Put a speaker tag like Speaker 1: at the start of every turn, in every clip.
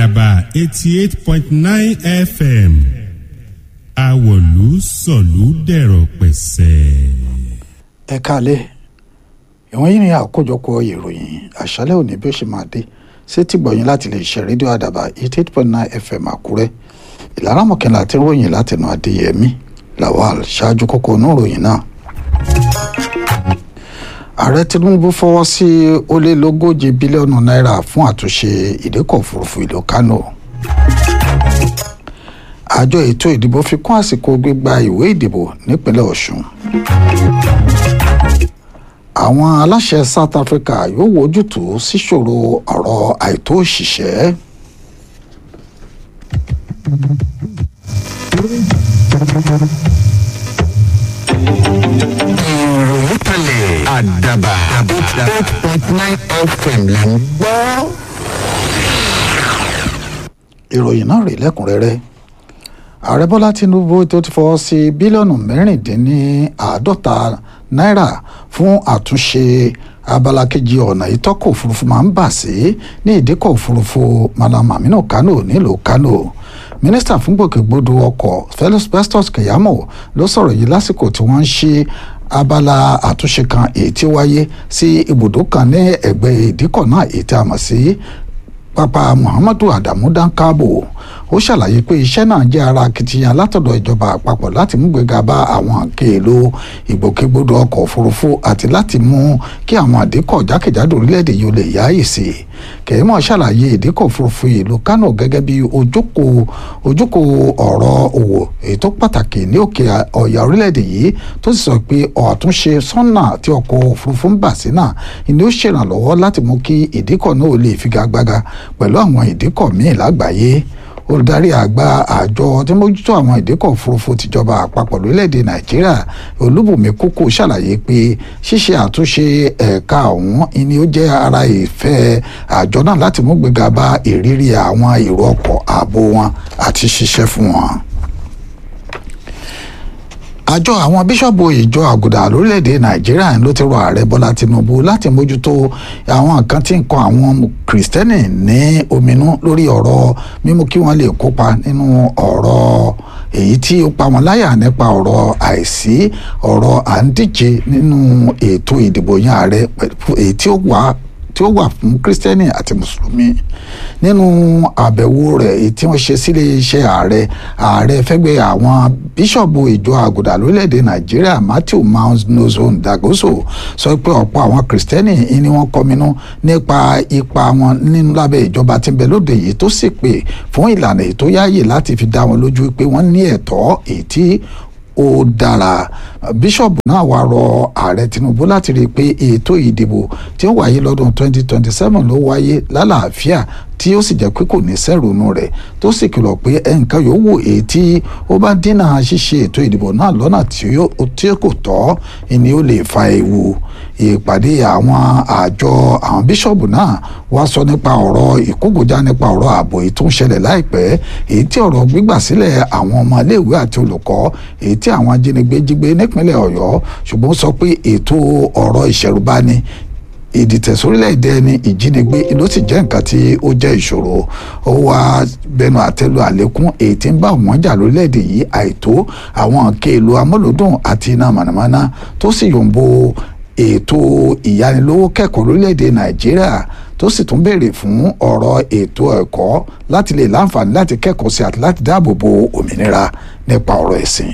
Speaker 1: àdàbà eighty eight point nine fm àwọ̀lú sọ̀lú dẹ̀rọ̀ pẹ̀sẹ̀.
Speaker 2: ẹ káalẹ́ ìwọ̀n yìí ni àkójọpọ̀ ìròyìn àṣálẹ́ òní bí ó ṣe máa dé sétí gbọ̀yìn láti lè ṣe rédíò àdàbà eighty eight point nine fm àkúrẹ́ ìlara mọ̀kànlá àti ròyìn látẹnu adéyẹmí lawal ṣáájú kókó inú ìròyìn náà. ààrẹ tinubu fọwọ́ sí ó lé lógójì bílíọ̀nù náírà fún àtúnṣe ìdíkọ̀ òfurufú ìlú kánò àjọ ètò ìdìbò fi kún àsìkò gbígba ìwé ìdìbò nípínlẹ̀ ọ̀ṣun àwọn aláṣẹ south africa yóò wojútùú síṣòro ọ̀rọ̀ àìtó òṣìṣẹ́.
Speaker 3: ìròyìn kalẹ̀ àdàbà eight point nine fm là ń gbọ́.
Speaker 2: ìròyìn náà rèé lẹ́kùnrẹ́rẹ́ ààrẹ bọ́lá tinubu tó ti fọwọ́ sí bílíọ̀nù mẹ́rìndínláàádọ́ta náírà fún àtúnṣe abala kejì ọ̀nà ìtọ́kọ̀ òfurufú máa ń bà sí ní ìdíkọ̀ òfurufú malam aminu kano nílùú kano mínísítà fún gbòkègbodò ọkọ̀ felix festus keyamo ló sọ̀rọ̀ yìí lásìkò tí wọ́n ń ṣe abala àtúnṣe kan èyí tí ó wáyé sí ibùdó kan ní ẹ̀gbẹ́ ìdíkọ̀ náà èyí tí a mọ̀ sí pápá muhammadu adamu dankabo ó ṣàlàyé pé iṣẹ́ náà jẹ́ ara akitiyan látọ̀dọ̀ ìjọba àpapọ̀ láti mú gbéga bá àwọn nǹkan èlò ìgbòkègbodò ọkọ̀ òfurufú àti láti mú kí àwọn àdínkọ̀ jákèjádò orílẹ̀-èdè yìí ó lè yáàyè sí i kẹ̀hìmọ̀ ṣàlàyé ìdínkọ̀ òfurufú ìlú kánò gẹ́gẹ́ bí ojúkò ojúkò ọ̀rọ̀ òwò èyí tó pàtàkì ní òkè ọ̀yà orílẹ̀-èdè yìí tó sì sọ pé ọ̀túnṣe sọ́nà tí ọkọ̀ òfurufú ń bà sí náà ni ó ṣèrànlọ́wọ́ láti mú kí ìdínkọ̀ náà ó lè figagbága pẹ̀lú àwọn ìdínkọ̀ míì lágbàáyé olùdarí àgbà àjọ tí mójútó àwọn ìdíkọ̀ òfurufú tìjọba àpapọ̀ lórílẹ̀‐èdè nàìjíríà olúbùnmi kúkú ṣàlàyé pé ṣíṣe àtúnṣe ẹ̀ka ọ̀hún ni ó jẹ́ ara ìfẹ́ àjọ náà láti mú gbéga bá ìrírí àwọn èrò ọkọ̀ ààbò wọn àti ṣiṣẹ́ fún wọn àjọ àwọn bíṣọ̀bù ìjọ àgùdà lórílẹ̀‐èdè nàìjíríà ló ti rọ ààrẹ bọ́lá tinubu láti mójútó àwọn nǹkan tí ń kan àwọn kìrìsìtẹ́nì ní ominú lórí ọ̀rọ̀ mímú kí wọ́n lè kópa nínú ọ̀rọ̀ èyí tí ó pa wọn láyà nípa ọ̀rọ̀ àìsí ọ̀rọ̀ à ń díje nínú ètò ìdìbò yan ààrẹ èyí tí ó wà tí ó wà fún kírísítẹ́nì àti mùsùlùmí nínú àbẹ̀wò rẹ̀ èyí tí wọ́n ṣe sílé iṣẹ́ ààrẹ ààrẹ fẹ́gbẹ́ àwọn bíṣọ̀bù ìjọ àgùdà lórílẹ̀‐èdè nàìjíríà matthew mount dagoso sọ pé ọ̀pọ̀ àwọn kírísítẹ́nì ni wọ́n kọminú nípa ipa wọn nínú lábẹ́ ìjọba tí ń bẹ lóde yìí tó sì pè fún ìlànà èyí tó yáàyè láti fi dá wọn lójú pé wọ́n ní ẹ̀tọ́ èyí tí ó dára bíṣọ̀bù náà wá rọ ààrẹ tinubu láti rí i pé ètò ìdìbò tí ó wáyé lọ́dún 2027 ló wáyé lálàáfíà tí ó sì jẹ́ pé kò ní sẹ́rùnú rẹ̀ tó sì kìlọ̀ pé ẹnìkan yóò wò èyí tí ó bá dínà ṣíṣe ètò ìdìbò náà lọ́nà tí kò tọ́ ni ó lè fa ewu ìpàdé àwọn àjọ àwọn bíṣọ̀bù náà wá sọ nípa ọ̀rọ̀ ìkógojá nípa ọ̀rọ̀ ààbò èyí tó ń ṣẹlẹ̀ láìpẹ́ èyí tí ọ̀rọ̀ gbígbà sílẹ̀ àwọn ọmọ iléèwé àti olùkọ́ èyí tí àwọn ajínigbé jígbé nípínlẹ̀ ọ̀yọ́ ṣùgbọ́n sọ pé ètò ọ̀rọ̀ ìṣẹ̀rùbani ìdìtẹ̀sórílẹ̀-èdè ẹni ìjínigbé ló sì jẹ́ nǹkan tí ó jẹ́ ìṣòro ó wá bẹnu àtẹ́lu àlékún èyí tí ń bá wọn jà lórílẹ̀-èdè yìí àìtó àwọn nǹkan èlò amúlòdùn àti iná mànàmáná tó sì yòǹbo ètò ìyánilówó kẹ́kọ̀ọ́ lórílẹ̀‐èdè nàìjíríà tó sì tún béèrè fún ọ̀rọ̀ ètò ẹ̀kọ́ láti lè láǹfààní láti kẹ́kọ̀ọ́ sí àti láti dáàbò bo òmìnira nípa ọ̀rọ̀ ẹ̀sìn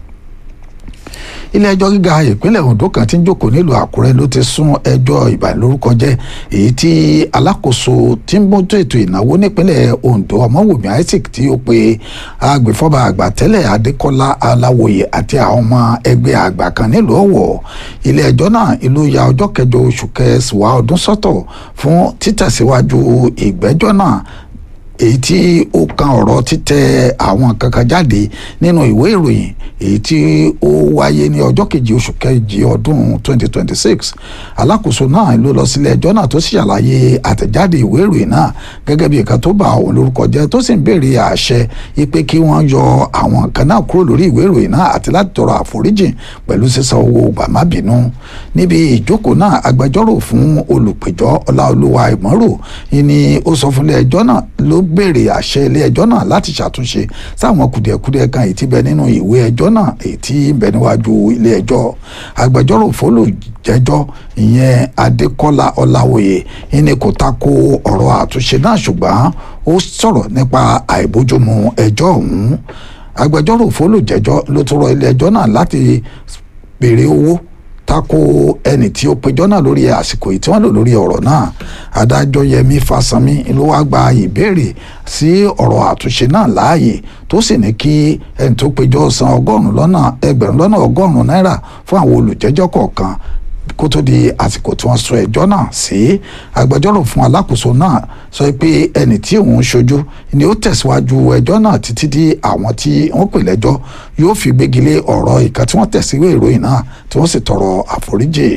Speaker 2: ilé ẹjọ́ gíga ìpínlẹ̀ ondo kan tí ń jókòó nílùú àkúrẹ́ ló ti sún ẹjọ́ ìbànilórúkọ jẹ́ èyí tí alákòóso tí ń mójú ètò ìnáwó nípínlẹ̀ ondo ọmọwùmí isaac tí ó pe agbèfọ́ba àgbà tẹ́lẹ̀ adékọ́lá aláwòye àti àwọn ọmọ ẹgbẹ́ àgbà kan nílùú ọ̀wọ̀ ilé ẹjọ́ náà ìlú ya ọjọ́ kẹjọ oṣù kẹsàn-án ọdún sọ́tọ̀ fún títẹ̀síwájú ìgbẹ́jọ́ náà èyí tí ó kan ọ̀rọ̀ títẹ̀ àwọn kankan jáde nínú ìwé ìròyìn èyí tí ó wáyé ní ọjọ́ kejì oṣù kejì ọdún 2026 alákòóso náà ló lọ sílé ẹjọ́ náà tó sì ṣàlàyé àtẹ̀jáde ìwé ìròyìn náà gẹ́gẹ́ bí nǹkan tó bà òun lórúkọ jẹ́ tó sì ń béèrè àṣẹ ipe kí wọ́n yọ àwọn nǹkan náà kúrò lórí ìwé ìròyìn náà àti láti tọrọ àforíjìn pẹ̀lú sísan owó gbàmábìínú níbi ìjókòó náà agbẹjọ́rò fún olùpẹ̀jọ́ ọláolúwa ìmọ̀rò ni ó sọ fúnlé ẹjọ́ náà ló béèrè àṣẹ ilé ẹjọ́ náà láti ṣàtúnṣe sáwọn kùdìẹ̀kudiẹ kan èyí tí bẹ nínú ìwé ẹjọ́ náà èyí tí ń bẹ níwájú ilé ẹjọ́ agbẹjọ́rò fólùjẹ́jọ́ ìyẹn adékọ́lá ọláwòye ìní kò tako ọ̀rọ̀ àtúnṣe náà ṣùgbọ́n ó sọ̀rọ̀ nípa àìbójúmu ẹjọ́ ọ̀hún agbẹjọ́rò fólùjẹ́jọ́ ló tún rọ ilé ẹjọ́ náà láti béèrè owó tako ẹni tí ó péjọ náà lórí àsìkò yìí tí wọ́n lò lórí ọ̀rọ̀ náà adájọ́ yẹmi fásanmi ló wá gba ìbéèrè sí ọ̀rọ̀ àtúnṣe náà láàyè tó sì ní kí ẹni tó péjọ san ọgọ́rùn-ún lọ́nà ẹgbẹ̀rún lọ́nà ọgọ́rùn-ún náírà fún àwọn olùjẹ́jọ́ kọ̀ọ̀kan kó tó di àsìkò tí wọ́n sọ ẹjọ́ náà sí agbẹjọ́rò fún alákòóso náà sọ pé ẹni tí òun ṣojú ni ó tẹ̀síwájú ẹjọ́ náà títí di àwọn tí wọ́n pè lẹ́jọ́ yóò fi gbégilé ọ̀rọ̀ ìkan tí wọ́n tẹ̀síwé ìròyìn náà tí wọ́n sì tọrọ àforíjì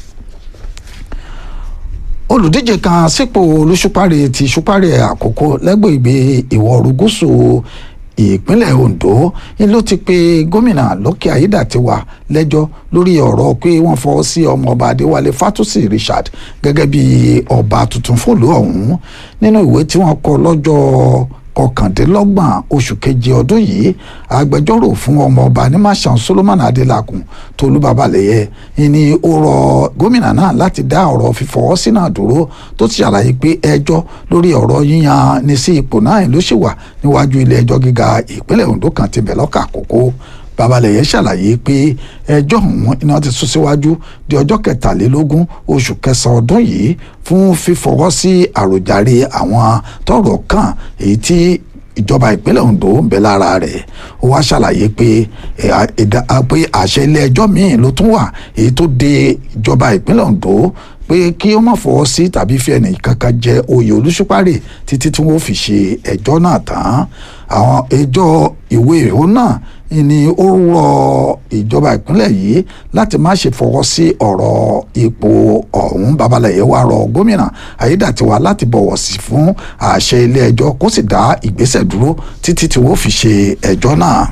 Speaker 2: olùdíje kan sípò olùṣùpárẹ ti ṣùpárẹ àkókò lẹ́gbẹ̀ẹ́ ìwọ̀ oòrùn gúúsù ìpínlẹ̀ Ondo ni ló ti pe gómìnà Lọ́kì Ayédàtiwà lẹ́jọ́ lórí ọ̀rọ̀ pé wọ́n fọwọ́ sí ọmọọba Adéwálé Fátúsì Richard gẹ́gẹ́ bí ọba tuntun fòlú ọ̀hún nínú ìwé tí wọ́n kọ lọ́jọ́ kọkàndínlọ́gbọ̀n oṣù keje ọdún yìí agbẹjọ́rò fún ọmọọba nímàṣán Solomon Adélakùn Tolú Babalẹ̀yẹ ni ó rọ gómìnà náà láti dá ọ̀rọ̀ fífọwọ́ sí náà dúró tó ti ṣàlàyé pé ẹjọ́ lórí ọ̀rọ̀ yíyan ní sí ipò náà ló ṣì wà níwájú ilé ẹjọ́ gíga ìpínlẹ̀ Ondo kan ti bẹ̀ lọ́kà àkókò babalẹ̀yẹ ṣàlàyé pé ẹjọ́ ọ̀hún iná ti sún síwájú di ọjọ́ kẹtàlélógún oṣù kẹsàn-án ọdún yìí fún fífọwọ́ sí àròjàre àwọn tọ́rọ̀ kàn èyí tí ìjọba ìpínlẹ̀ Ondo ń bẹ lára rẹ̀ ó wá ṣàlàyé pé pé àṣẹ ilé ẹjọ́ míì ló tún wà èyí tó de ìjọba ìpínlẹ̀ Ondo pé kí ó má fọwọ́ sí tàbí fi ẹnì kankan jẹ oyè olùṣùpárè títí tí wọ́n fi ṣe ẹjọ́ náà tán àwọn ẹjọ́ ìwé ìhó náà ni ó rọ ìjọba ìpínlẹ̀ yìí láti má ṣe fọwọ́ sí ọ̀rọ̀ ipò ọ̀hún babalẹ̀yẹ wa rọ gómìnà ayédàtiwa láti bọ̀wọ̀ sí fún àṣẹ ilé ẹjọ́ kó sì dá ìgbésẹ̀ dúró títí tí wọ́n fi ṣe ẹjọ́ náà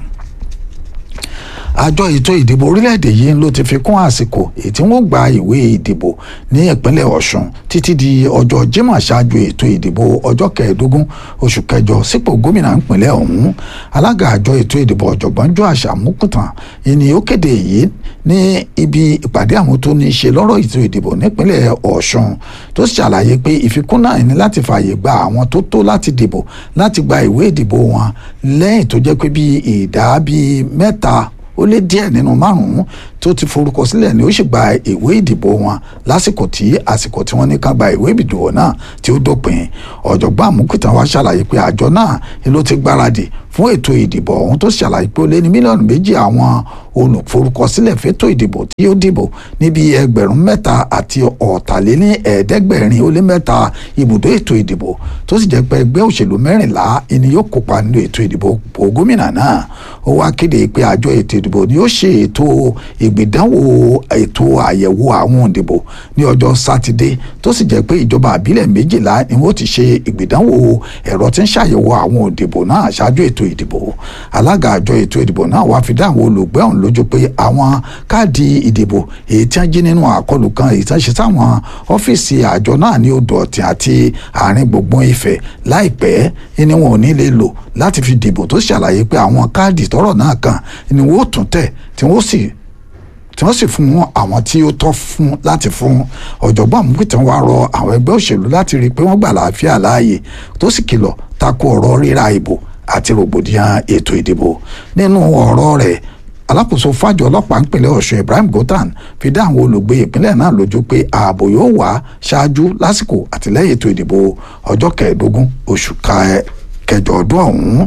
Speaker 2: àjọ ètò ìdìbò orílẹ̀-èdè yìí ló ti fi kún àsìkò èyí tí wọ́n gba ìwé ìdìbò ní ìpínlẹ̀ ọ̀ṣun títí di ọjọ́ jímọ̀ ṣáájú ètò ìdìbò ọjọ́ kẹẹ̀ẹ́dógún oṣù kẹjọ sípò gómìnà ìpínlẹ̀ ọ̀hún alága àjọ ètò ìdìbò ọ̀jọ̀gbọ́n Joash Amukutan ìní ó kéde yìí ní ibi ìpàdé àwọn tó ní í ṣe lọ́rọ̀ ètò ìdìbò nípínlẹ̀ ọ̀ṣun tó ṣàlàyé pé ìfikún náà ní láti fààyè gba àwọn tó tó láti dìbò láti gba ìwé ìdìbò wọn lẹ́yìn tó jẹ́ pé bíi ìdá bíi mẹ́ta ó lé díẹ̀ nínú márùn-ún tó ti forúkọ sílẹ̀ ni ó sì gba ìwé ìdìbò wọn lásìkò tí àsìkò tí wọ́n ní ká gba ìwé ìdìbò náà tí ó dópin ọ̀jọ̀gbọ́n àmúkùtàn wa ṣàlàyé pé àjọ náà ni ló ti gbáradì fún ètò ìdìbò ọ̀hún tó ṣàlàyé pé ó lé ní mílíọ̀nù méjì àwọn olùforúkọsílẹ̀ fétò ìdìbò tí ó dìbò níbi ẹgbẹ̀rún mẹ́ta àti ọ̀tàléní ẹ̀ẹ́dẹ́gbẹ̀rin ó lé mẹ́ta ibùdó ètò ìdìbò tó sì jẹ́ pé ẹgbẹ́ òṣèlú mẹ́rìnlá ni yóò kópa nínú ètò ìdìbò gómìnà náà ó wá kéde pé àjọ ètò ìdìbò ni ó ṣe ètò ìgbìdánwò ètò àyẹ̀wò àwọn òǹdìbò ní ọjọ́ sátidé tó sì jẹ́ pé ìjọba àbílẹ̀ méjìlá ni wọ́n ti ṣe ìgbìdánwò ẹ̀rọ tí ń ṣàyẹ̀wò àwọn òǹdìbò náà ṣáájú ètò ìdìbò alága àjọ ètò ìdìbò náà wá fi dá àwọn olùgbé ọ̀hún lójú pé àwọn káàdì ìdìbò èyí tí wọ́n jí nínú àkọlù kan èyí tí wọ́n ṣe sáwọn ọ́fíìsì àjọ náà ní odò ọ̀tìn àti àárín gbùngbùn Ifẹ̀ láìpẹ́ ni wọn ò ní lè lò láti fi dìbò tó ṣàlàyé pé àwọn káàdì tọ́rọ̀ náà kan ni wọ́n ó tún tẹ̀ tí wọ́n sì tí wọ́n sì fún àwọn tí ó tọ́ fún láti fún ọ̀jọ̀gbọ́n àmúpìtàn wa rọ àwọn ẹgbẹ́ òṣèlú láti rí i pé wọ́n gbà láàfíà láàyè tó sì kìlọ̀ tako ọ̀rọ̀ ríra ìbò àti rògbòdìyàn ètò ìdìbò nínú ọ̀rọ̀ rẹ̀ alákòóso fàjọ ọlọ́pàá ìpínlẹ̀ ọ̀ṣun ibrahim gotan fi dá àwọn olùgbé ìpínlẹ̀ náà lójú pé ààbò yóò wà ṣáájú lásìkò àtìlẹ́yìn ètò ìdìbò ọjọ́ kẹẹ̀ẹ́dógún oṣù kẹjọ ọdún ọ̀hún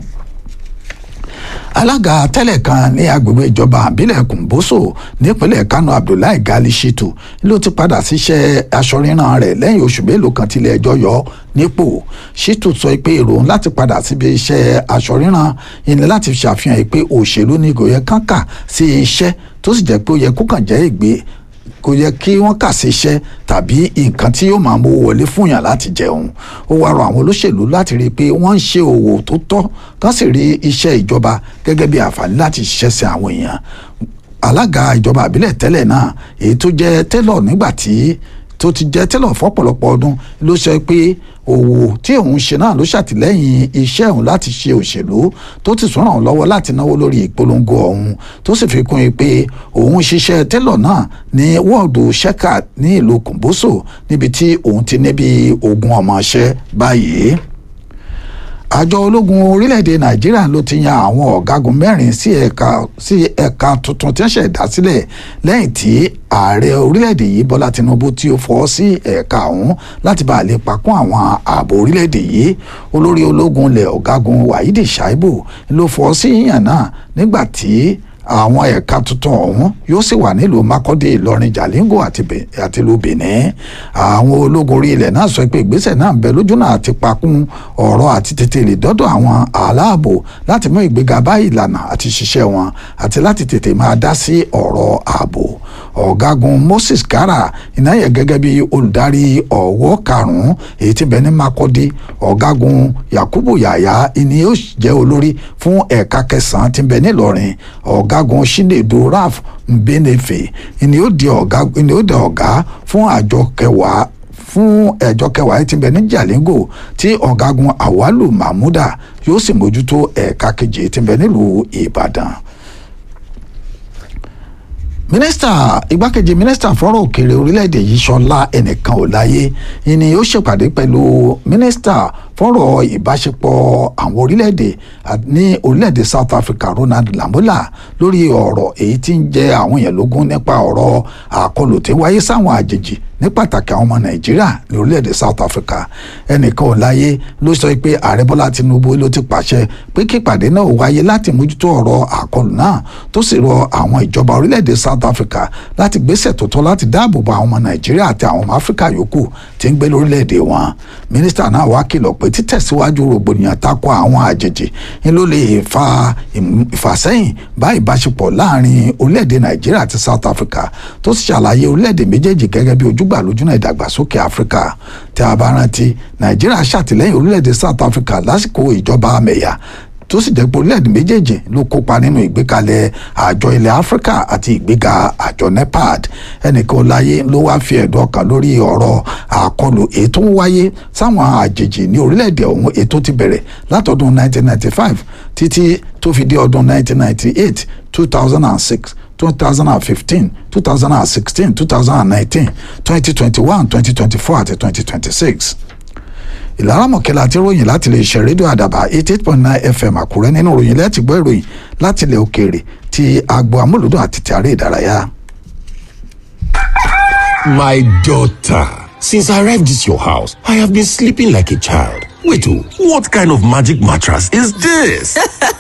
Speaker 2: alága tẹ́lẹ̀ kan ní agbègbè ìjọba àbílẹ̀ kùnbóso nípínlẹ̀ kánò abdullahi gali shitu ló ti padà síṣẹ́ aṣọríran rẹ̀ lẹ́yìn oṣù mélòó kan tilẹ̀ ẹjọ́ yọ nípò shitu sọ pé èrò láti padà síbi iṣẹ́ aṣọríran ìní láti ṣàfihàn pé òṣèlú ní kò yẹ kán kà sí iṣẹ́ tó sì jẹ́ pé ó yẹ kó kàn jẹ́ ìgbé kò yẹ kí wọ́n kà sí iṣẹ́ tàbí nǹkan tí yóò máa mú wọlé fún yàn láti jẹun ó wá rọ àwọn olóṣèlú láti rí i pé wọ́n ń ṣe òwò tó tọ́ kán sì rí iṣẹ́ ìjọba gẹ́gẹ́ bí àǹfààní láti ṣiṣẹ́ sí àwọn èèyàn alága ìjọba àbílẹ̀ tẹ́lẹ̀ náà èyí tó jẹ́ tẹ́lọ̀ nígbà tí tó ti jẹ́ tẹ́lọ̀ fọ́pọ̀lọpọ̀ ọdún ló sọ pé òwò tí òun ṣe náà ló ṣàtìlẹ́yìn iṣẹ́ òun láti ṣe òṣèlú tó ti tún ràn án lọ́wọ́ láti náwó lórí ìpolongo ọ̀hún tó sì fi kún un pé òun ṣiṣẹ́ tẹ́lọ̀ náà ní wọ́ọ̀dù ṣẹ́kà ní ìlú kòǹbóṣò níbi tí òun ti níbi ogún ọmọọṣẹ́ báyìí àjọ ológun orílẹ̀-èdè nàìjíríà ló ti yan àwọn ọ̀gágun mẹ́rin sí ẹ̀ka sí ẹ̀ka tuntun tí wọ́n ṣẹ̀ dá sílẹ̀ lẹ́yìn tí ààrẹ orílẹ̀-èdè yìí bọ́lá tinubu tí ó fọ́ sí ẹ̀ka ọ̀hún láti bá a lè pakún àwọn ààbò orílẹ̀-èdè yìí olórí ológun ilẹ̀ ọ̀gágun wahidi shaibu ló fọ́ sí yíyàn náà nígbà tí àwọn ẹ̀ka tuntun ọ̀hún yóò sì wà nílùú makọ́dé ìlọrin jalingo àti ìlú benin àwọn ológun orí ilẹ̀ náà sọ pé ìgbésẹ̀ náà ń bẹ lójúnà àti pakún ọ̀rọ̀ àti tètè lè dọ́dọ̀ àwọn aláàbò láti mú ìgbéga bá ìlànà àti ṣiṣẹ́ wọn àti láti tètè máa dá sí ọ̀rọ̀ ààbò ọ̀gágun moses kara ìnáyẹ gẹ́gẹ́ bí olùdarí ọ̀wọ́ karùn-ún èyí tí bẹ ní makọ́dé ọ̀gágun yakubu yaya ìní yóò jẹ́ olórí fún ẹ̀ka kẹsàn-án tí bẹ nílọrin ọ̀gágun chinedu raf mbenefe ìní yóò di ọ̀gá ìní yóò di ọ̀gá fún àjọ kẹwàá fún ẹjọ kẹwàá tí ń bẹ ní jalingo tí ọ̀gágun awalu mahmuda yóò sì mójútó ẹ̀ka kejì tí ń bẹ nílùú ìbàdàn mínísítà igbákejì mínísítà fọ́rọ̀ òkèèrè orílẹ̀-èdè yìí ṣọlá ẹnìkan ò láyé ni ó ṣèpàdé pẹ̀lú mínísítà fọ́rọ̀ ìbáṣepọ̀ àwọn orílẹ̀-èdè ní orílẹ̀-èdè South Africa Ronald Lamola lórí ọ̀rọ̀ èyí tí ń jẹ àwọn èèyàn lógún nípa ọ̀rọ̀ àkọlù tí wáyé sáwọn àjèjì ní pàtàkì àwọn ọmọ Nàìjíríà ní orílẹ̀-èdè South Africa ẹnìkan ò láyé ló sọ pé ààrẹ Bọ́lá Tinubu ló ti pàṣẹ pé kí ìpàdé náà wáyé láti mójútó ọ̀rọ̀ àkọlù náà tó sì rọ àwọn ìjọba orílẹ̀-èdè South Africa láti gbésẹ̀ tó tọ́ láti dáàbò bo àwọn ọmọ Nàìjíríà àti àwọn ọmọ Áfíríkà yòókù tí ń gbé lórílẹ̀-èdè wọn mínísítà náà wá kìlọ̀ pé títẹ̀síwájú rògbòdìyàn tako àwọn àjèjì ni ló lè fa ìfàsẹ́yìn bá ìbáṣepọ̀ láàrin orílẹ̀-èdè Nàìjíríà àti South Africa tó sì ṣàlàyé orílẹ̀-èdè méjèèjì gẹ́gẹ́ bí ojúgbà lójúnà ìdàgbàsókè Áfíríkà tí a bá rántí Nàìjíríà ṣàtìlẹ́yìn orílẹ̀-èdè South Africa lásìkò ìjọba amẹ̀yà tó sì jẹ́ pé orílẹ̀-èdè méjèèjì ló kópa nínú ìgbékalẹ̀ àjọ ilẹ̀ áfíríkà àti ìgbéga àjọ nepad ẹnìkan láyé ló wá fi ẹ̀dùn ọkàn lórí ọ̀rọ̀ àkọlù èyí tó ń wáyé sáwọn àjèjì ní orílẹ̀-èdè ọ̀hún èyí tó ti bẹ̀rẹ̀ látọdún 1995 títí tó fi dé ọdún 1998 2006 2015 2016 2019 2021 2024 àti 2026 ìlara mọ̀kẹ́lá àti ròyìn láti lè ṣe rédíò àdàbà eighty eight point nine fm àkúrẹ́ nínú ròyìn lẹ́tì gbọ́ ìròyìn láti ilẹ̀ òkèèrè ti agbo amúlùdùn àti ti àárẹ̀ ìdárayá.
Speaker 4: My daughter, since I arrived at your house, I have been sleeping like a child. Wait, oh, what kind of magic mattress is this?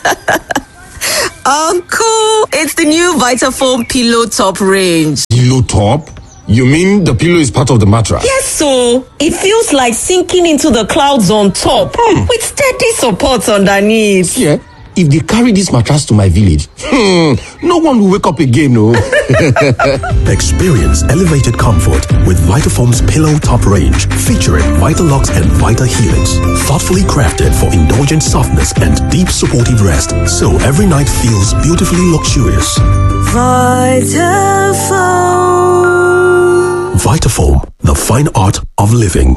Speaker 5: Uncle, it's the new Vitafoam Pillow Top range.
Speaker 4: Pillow top? You mean the pillow is part of the mattress?
Speaker 5: Yes, so it feels like sinking into the clouds on top with steady support underneath.
Speaker 4: Yeah. If they carry this mattress to my village, hmm, no one will wake up again, no.
Speaker 6: Experience elevated comfort with Vitafoam's Pillow Top range, featuring Vitalux and Vita Helix. Thoughtfully crafted for indulgent softness and deep supportive rest, so every night feels beautifully luxurious.
Speaker 5: Vitafoam.
Speaker 6: Vitafoam, the fine art of living.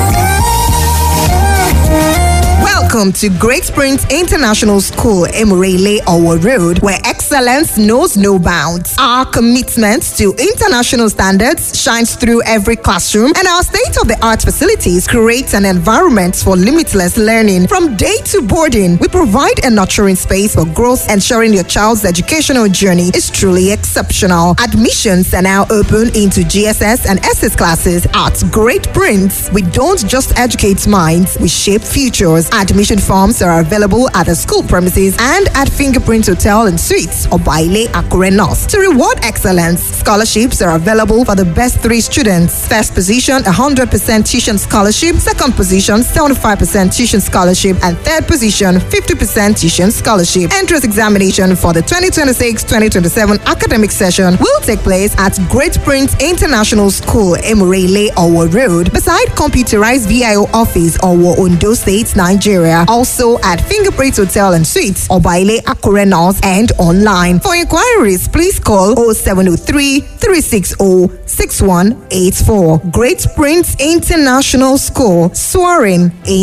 Speaker 7: Welcome to Great Springs International School, Emirele Owo Road, where excellence knows no bounds. Our commitment to international standards shines through every classroom, and our state of the art facilities create an environment for limitless learning. From day to boarding, we provide a nurturing space for growth, ensuring your child's educational journey is truly exceptional. Admissions are now open into GSS and SS classes at Great Prince. We don't just educate minds, we shape futures. Admission forms are available at the school premises and at Fingerprint Hotel and Suites or Baile Akure North. To reward excellence, scholarships are available for the best three students. First position, 100% tuition scholarship. Second position, 75% tuition scholarship. And third position, 50% tuition scholarship. Entrance examination for the 2026-2027 academic session will take place at Great Prince International School, Emirele, Owo Road, beside computerized VIO office, Owo, Ondo State, Nigeria. area. Also at Fingerprint Hotel and Suites, Obaile Akure North, and online. For inquiries, please call 0703 360 6184. Great Prince International School, soaring in